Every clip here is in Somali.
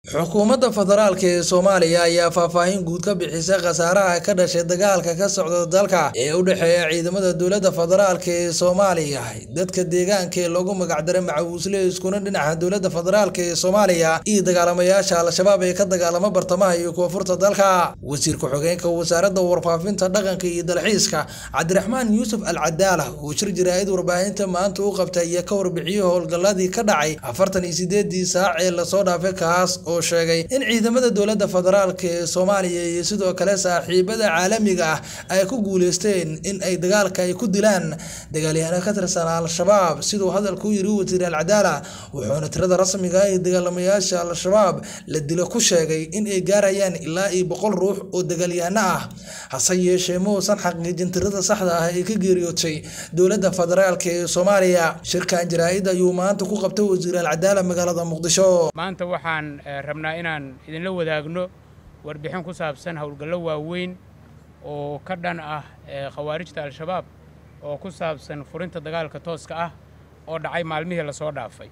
xukuumadda federaalk ee soomaaliya ayaa faahfaahin guud ka bixisay khasaaraha ka dhashay dagaalka ka socda dalka ee u dhexeeya ciidamada dowladda federaalk ee soomaaliya dadka deegaanka ee loogu magacdaray macawiisle iskuna dhinaca dowladda federaalk ee soomaaliya iyo dagaalamayaasha al-shabaab ee ka dagaalama bartamaha iyo koonfurta dalka wasiir ku-xigeenka wasaaradda warfaafinta dhaqanka iyo dalxiiska cabdiraxmaan yuusuf al cadaala oo shir jaraa'id warbaahinta maanta u qabtay iyo ka warbixiyey howlgalladii ka dhacay afartan iyo sideedii saac ee lasoo dhaafay kaas oo sheegay in ciidamada dowladda federaalk ee soomaaliya iyo sidoo kale saaxiibada caalamiga ah ay ku guuleysteen in ay dagaalka ay ku dilaan dagaalyahaano ka tirsan al-shabaab siduu hadalka u yiri wasiir al-cadaala wuxuuna tirada rasmiga ah ee dagaalamayaasha al-shabaab la dilo ku sheegay in ay gaarayaan ilaa iyo boqol ruux oo dagaalyahano ah hase yeeshee ma uusan xaqiijin tirada saxda ah ee ka geeriyootay dowladda federaalk ee soomaaliya shirkan jaraa'id ayuu maanta ku qabtay wasiir al-cadaala magaalada muqdisho maanta waxaan rabnaa inaan idinla wadaagno warbixin ku saabsan howlgallo waaweyn oo ka dhan ah khawaarijta al-shabaab oo ku saabsan furinta dagaalka tooska ah oo dhacay maalmihii lasoo dhaafay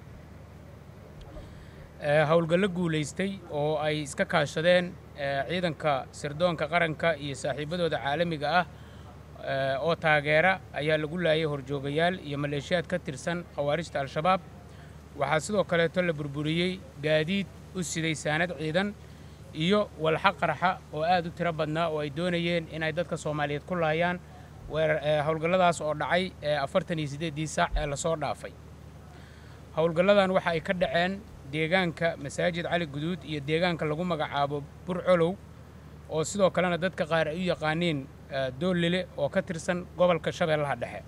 howlgallo guulaystay oo ay iska kaashadeen ciidanka sirdoonka qaranka iyo saaxiibadooda caalamiga ah oo taageera ayaa lagu laayay horjoogayaal iyo maleeshiyaad ka tirsan khawaarijta al-shabaab waxaa sidoo kaleeto la burburiyey gaadiid u siday saanad ciidan iyo walxa qarxa oo aad u tiro badnaa oo ay doonayeen inay dadka soomaaliyeed ku laayaan howlgalladaas oo dhacay afartan iyo siddeeddii saac ee lasoo dhaafay howlgalladan waxa ay ka dhaceen deegaanka masaajid cali guduud iyo deegaanka lagu magacaabo burcolow oo sidoo kalena dadka qaar ay u yaqaaniin doollile oo ka tirsan gobolka shabeellaha dhexe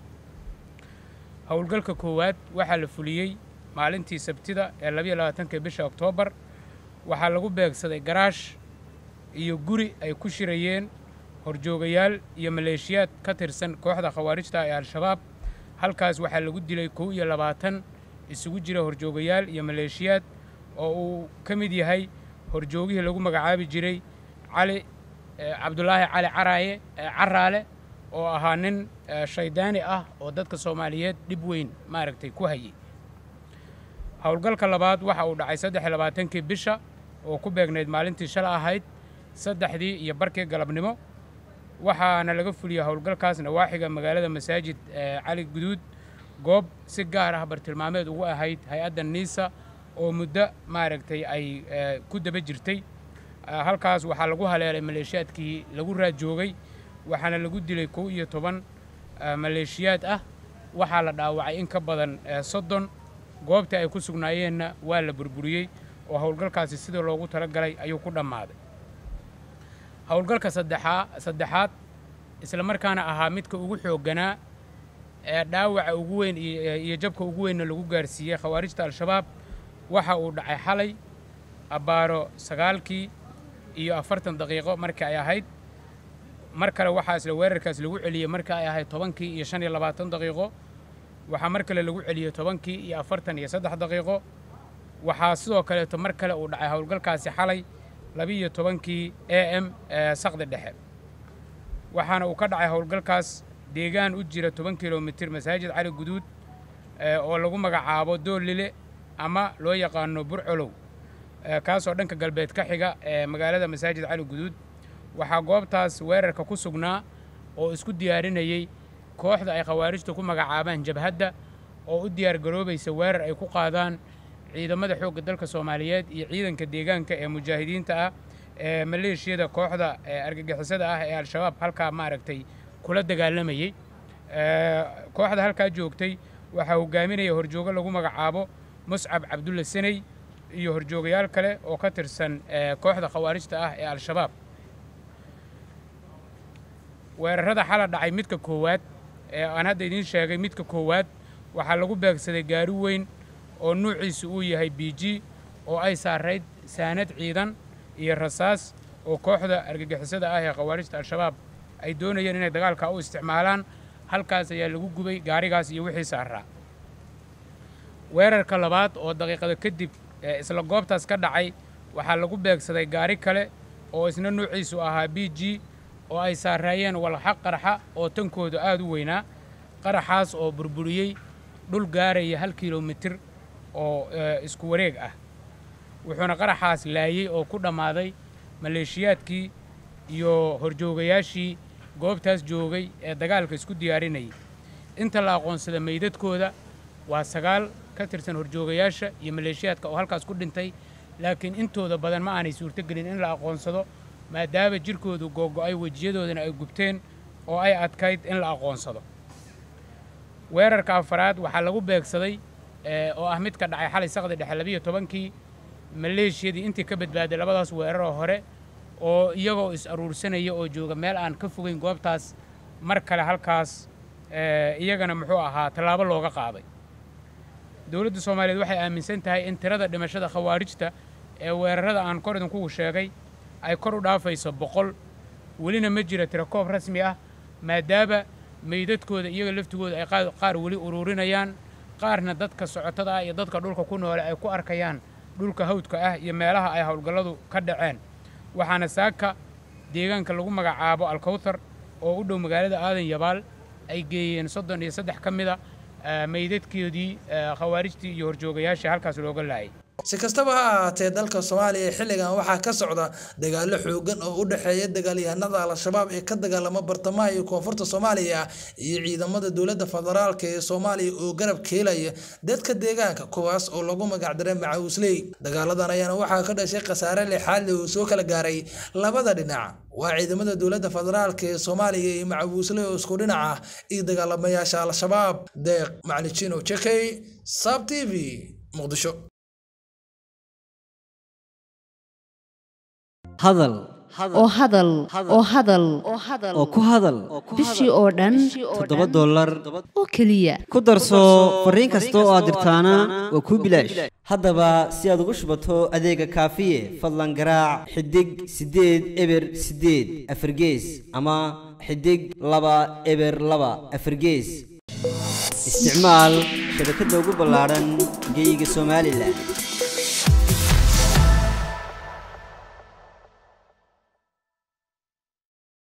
howlgalka koowaad waxaa la fuliyey maalintii sabtida ee labayo labaatanka bisha oktoobar waxaa lagu beegsaday garaash iyo guri ay ku shirayeen horjoogayaal iyo maleeshiyaad ka tirsan kooxda khawaarijta ee al-shabaab halkaas waxaa lagu dilay kow iyo labaatan isugu jira horjoogayaal iyo maleeshiyaad oo uu ka mid yahay horjoogihii lagu magacaabi jiray cali cabdulaahi cali caraaye caraale oo ahaa nin shaydaani ah oo dadka soomaaliyeed dhib weyn maaragtay ku hayay howlgalka labaad waxa uu dhacay saddex iyo labaatankii bisha oo ku beegnayd maalintii shala ahayd saddexdii iyo barkii galabnimo waxaana laga fuliyey howlgalkaas nawaaxiga magaalada masaajid cali guduud goob si gaar ah bartilmaameed ugu ahayd hay-adda niisa oo muddo maaragtay ay ku daba jirtay halkaas waxaa lagu haleelay maleeshiyaadkii lagu raadjoogay waxaana lagu dilay kow iyo toban maleeshiyaad ah waxaa la dhaawacay in ka badan soddon goobtii ay ku sugnaayeenna waa la burburiyey oo howlgalkaasi sidii loogu talagalay ayuu ku dhammaaday howlgalka saddexaa saddexaad isla markaana ahaa midka ugu xoogganaa ee dhaawaca ugu weyn iyo jabka ugu weynna lagu gaarsiiyey khawaarijta al-shabaab waxa uu dhacay xalay abbaaro sagaalkii iyo afartan daqiiqo markii ay ahayd mar kale waxaa isla weerarkaas lagu celiyey markii ay ahayd tobankii iyo shan iyo labaatan daqiiqo waxaa mar kale lagu celiyey tobankii iyo afartan iyo saddex daqiiqo waxaa sidoo kaleeto mar kale uu dhacay howlgalkaasi xalay labiiyo tobankii a m saqdi dhexe waxaana uu ka dhacay howlgalkaas deegaan u jira toban kilomitir masaajid cali guduud oo lagu magacaabo doolile ama loo yaqaano burcolow kaasoo dhanka galbeed ka xiga ee magaalada masaajid cali guduud waxaa goobtaas weerarka ku sugnaa oo isku diyaarinayey kooxda ay khawaarijta ku magacaabaan jabhadda oo u diyaargaroobaysa weerar ay ku qaadaan ciidamada xoogga dalka soomaaliyeed iyo ciidanka deegaanka ee mujaahidiinta ah ee maleeshiyada kooxda argagixisada ah ee al-shabaab halkaa maaragtay kula dagaalamayey kooxda halkaa joogtay waxaa hogaaminaya horjoogo lagu magacaabo muscab cabdulla saney iyo horjoogayaal kale oo ka tirsan kooxda khawaarijta ah ee al-shabaab weerarada xala dhacay midka koowaad ee aan hadda idiin sheegay midka koowaad waxaa lagu beegsaday gaari weyn oo nuuciisu uu yahay b g oo ay saarayd saanad ciidan iyo rasaas oo kooxda argagixisada ah ee khawaarijta al-shabaab ay doonayeen inay dagaalka u isticmaalaan halkaas ayaa lagu gubay gaarigaas iyo wixii saaraa weerarka labaad oo daqiiqada kadib isla goobtaas ka dhacay waxaa lagu beegsaday gaari kale oo isna nuuciisu ahaa b g oo ay saaraayeen walxa qarxa oo tankooda aad u weynaa qaraxaas oo burburiyey dhul gaaraya hal kilomitir oo isku wareeg ah wuxuuna qaraxaas laayey oo ku dhammaaday maleeshiyaadkii iyo horjoogayaashii goobtaas joogay ee dagaalka isku diyaarinayay inta la aqoonsada meydadkooda waa sagaal ka tirsan horjoogayaasha iyo maleeshiyaadka oo halkaas ku dhintay laakiin intooda badan ma aanay suurtogelin in la aqoonsado maadaama jirkoodu googo'ay wejiyadoodana ay gubteen oo ay adkayd in la aqoonsado weerarka afaraad waxaa lagu beegsaday oo ah mid ka dhacay xalay saqdi dhexe labiyo tobankii maleeshiyadii intii ka badbaaday labadaas weeraroo hore oo iyagoo is aruursanaya oo jooga meel aan ka fogeyn goobtaas mar kale halkaas iyagana muxuu ahaa tallaabo looga qaaday dowladda soomaaliyeed waxay aaminsan tahay in tirada dhimashada khawaarijta ee weerarada aan kor idinkugu sheegay ay kor u dhaafayso boqol welina ma jira tiro koob rasmi ah maadaama meydadkooda iyaga laftigooda ay qaar weli uruurinayaan qaarna dadka socotada ah iyo dadka dhulka ku noole ay ku arkayaan dhulka hawdka ah iyo meelaha ay howlgalladu ka dhaceen waxaana saaka deegaanka lagu magacaabo alkawthar oo u dhow magaalada aadan yabaal ay geeyeen soddon iyo saddex ka mida meydadkoodii khawaarijtii iyo horjoogayaashii halkaas looga laayay si kastaba ha ahaatee dalka soomaaliya xilligan waxaa ka socda dagaallo xoogan oo u dhexeeya dagaalyahanada al-shabaab ee ka dagaalama bartamaha iyo koonfurta soomaaliya iyo ciidamada dowladda federaalk ee soomaaliya oo garab keelaya dadka deegaanka kuwaas oo lagu magacdaray macawisley dagaaladan ayaana waxaa ka dhashay khasaare lixaadle oo soo kala gaaray labada dhinac waa ciidamada dowladda federaalk ee soomaaliya iyo macawisley oo isku dhinac ah iyo dagaalamayaasha al-shabaab deeq maclijino jekey sab t v muqdisho hadal oo hadal oo hadal oo ku hadal bishii oo dhan toddoba dollar oo keliya ku darso fariin kasta oo aad dirtaana waa kuu bilaash haddaba si aad ugu shubato adeega kaafiye fadlan garaac xidig siddeed eber siddeed afargees ama xidig laba eber laba afargees isticmaal shabakadda ugu ballaadhan geyga somalilan